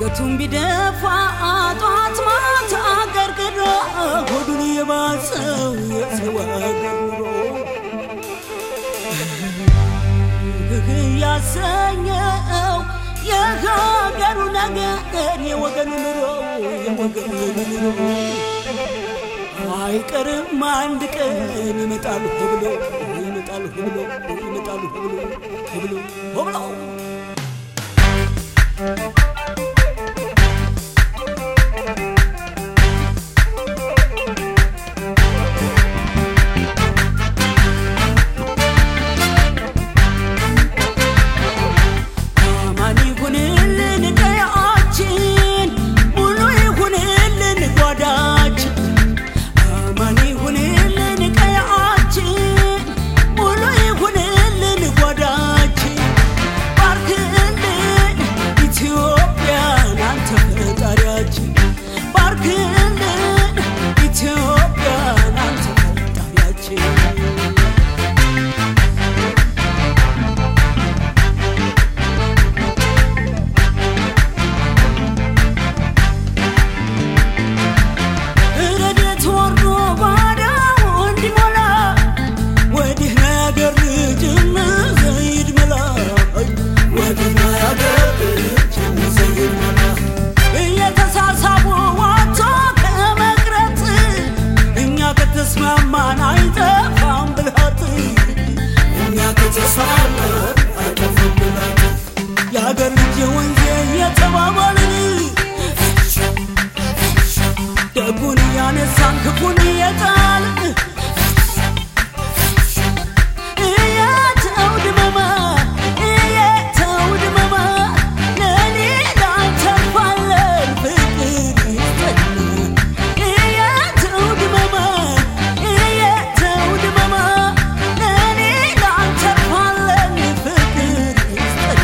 አንገቱን ቢደፋ ጧት ማታ ገርግሮ ሆዱን የባሰው የሰው አገር ኑሮ ያሰኘው የሀገሩ ነገር የወገኑ ኑሮ የወገኑ ኑሮ አይቀርም አንድ ቀን ይመጣሉ ብሎ ይመጣሉ ብሎ ይመጣሉ ብሎ ብሎ ብሎ አማን ይሁንልን ቀያችን ሙሉ ይሁንልን ጓዳችን አማን ይሁንልን ቀያችን ሙሉ ይሁንልን ጓዳችን ባርክልን ኢትዮጵያን አንተ ፈጣሪያችን ባርክልን ኢትዮጵያን አንተ ፈጣሪያችን ረድኤት ወርዶ ባዳው እንዲሞላ ወዲህ ነገር ልጅም ዘይድ መላ ወዲህ ነገር ልጅም ዘይድ መላ እየተሳሳቡ ዋቶ ከመቅረት እኛ ከተስማማን አይጠፋም ብልሃት እኛ ከተስማማን አይጠፋም ብልሃት የአገር ልጅ ወንዜ የተባባልን ደጉን እያነሳን ክፉን እየጣልን እየተው ድመማ እየተው ድመማ ለሌላ ተርፋለን ፍቅር ይስጠን እየተው ድመማ እየተው ድመማ ለሌላ ተርፋለን ፍቅር ይስጠን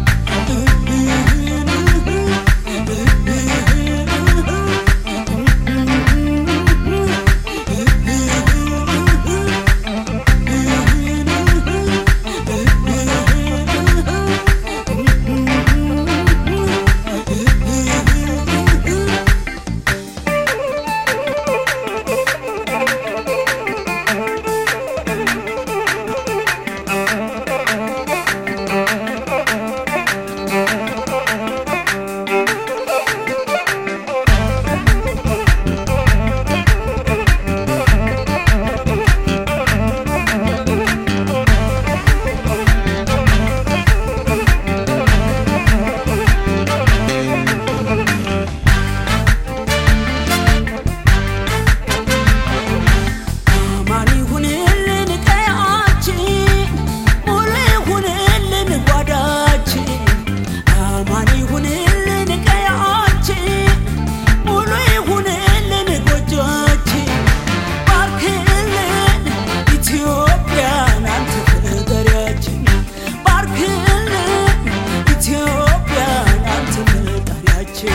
አማን ይሁንልን ቀያችን ሙሉ ይሁንልን ጓዳችን አማን ይሁንልን ቀያችን ሙሉ ይሁንልን ጎጆችን ባርክልን ኢትዮጵያን አንተ ፈጣሪያችን ባርክልን ኢትዮጵያን አንተ ፈጣሪያችን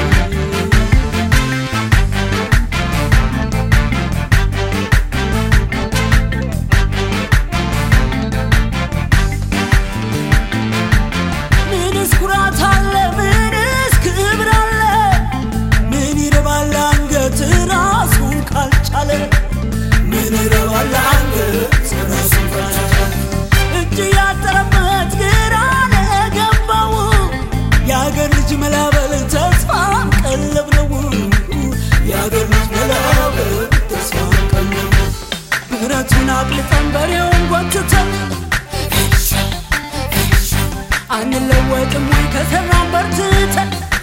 ምንስ ኩራት አለ? ምንስ ክብር አለ? ምን ይረባል አንገት ራሱን ካልቻለ? ምን ይረባል አንገት ራሱን ካልቻለ? እጅ ያጠረበት ግራ ለገባው የአገር ልጅ መላበል ተስፋ ቀለብ ነው። የአገር ልጅ መላበል ተስፋ ቀለብ ነው። ብረቱን አቅልጠን በሬውን ጎትተን አንለወጥም ወይ ከሰራን በርትተን